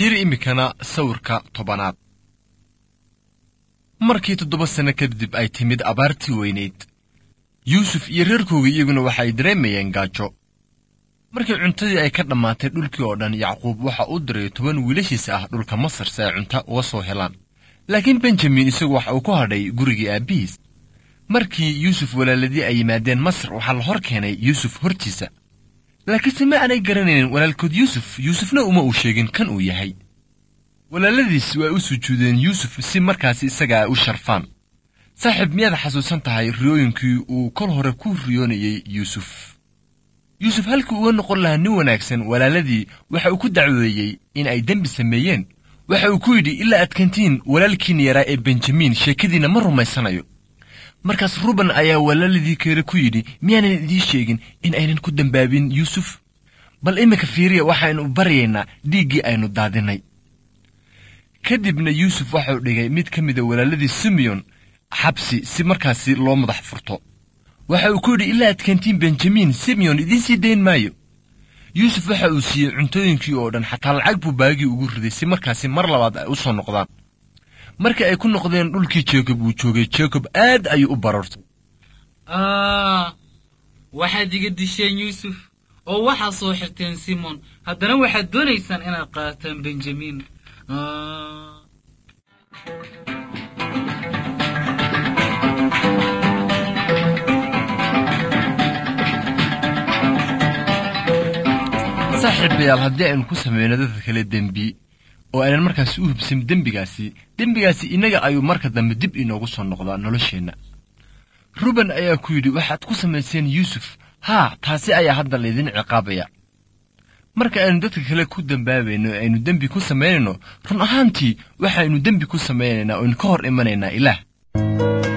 fiiri iminkana sawirka tobanaad markii toddoba sanno kadib ay timid abaartii weynayd yuusuf iyo reerkooga iyaguna waxa ay dareemayeen gaajo markii cuntadii ay ka dhammaatay dhulkii oo dhan yacquub waxa uu diray toban wiilashiisa ah dhulka masar si ay cunto uga soo helaan laakiin benjamin isagu waxa uu ku hadhay gurigii aabbihiis markii yuusuf walaaladii ay yimaadeen masar waxaa la hor keenay yuusuf hortiisa laakiinse ma aanay garanaynin walaalkood yuusuf yuusufna uma uu sheegin kan uu yahay walaaladiis waa u sujuudeen yuusuf si markaasi isaga ay u sharfaan saaxiib miyaad xasuusan tahay riyooyinkii uu kol hore ku riyoonayey yuusuf yuusuf halkii uga noqon lahaa nin wanaagsan walaaladii waxa uu ku dacweeyey in ay dembi sameeyeen waxa uu ku yidhi ilaa adkantiin walaalkiin yaraa ee benjamin sheekadiinna ma rumaysanayo markaas ruben ayaa walaaladii keere ku yidhi miyaanan idiin sheegin in aynan ku dembaabin yuusuf bal iminka fiiriya waxaynu baryaynaa dhiiggii aynu daadinay kadibna yuusuf waxau dhigay mid ka mida walaaladii simeyon xabsi si markaasi loo madax furto waxa uu ku yidhi ilaa adkantiin benjamin simeyon idiin sii dayn maayo yuusuf waxa uu siiyey cuntooyinkii oo dhan xataa lacag buu baagii ugu riday si markaasi mar labaad ay u soo noqdaan markii ay ku noqdeen dhulkii jacob uu joogay jacob aad ayuu u barartay waxaad iga disheen yuusuf oo waxaad soo xirteen simon haddana waxaad doonaysaan inaad qaataan benjamin saaxiibayaal haddii aynu ku samayno dadka kale dembi oo aynan markaasi u hubsin dembigaasi dembigaasi innaga ayuu marka dambe dib inoogu soo noqdaa nolosheenna ruben ayaa ku yidhi waxaad ku samayseen yuusuf haa taasi ayaa hadda laydin ciqaabaya marka aynu dadka kale ku dembaabayno e aynu dembi ku samaynayno run ahaantii waxaynu dembi ku samaynaynaa oynu ka hor imanaynaa ilaah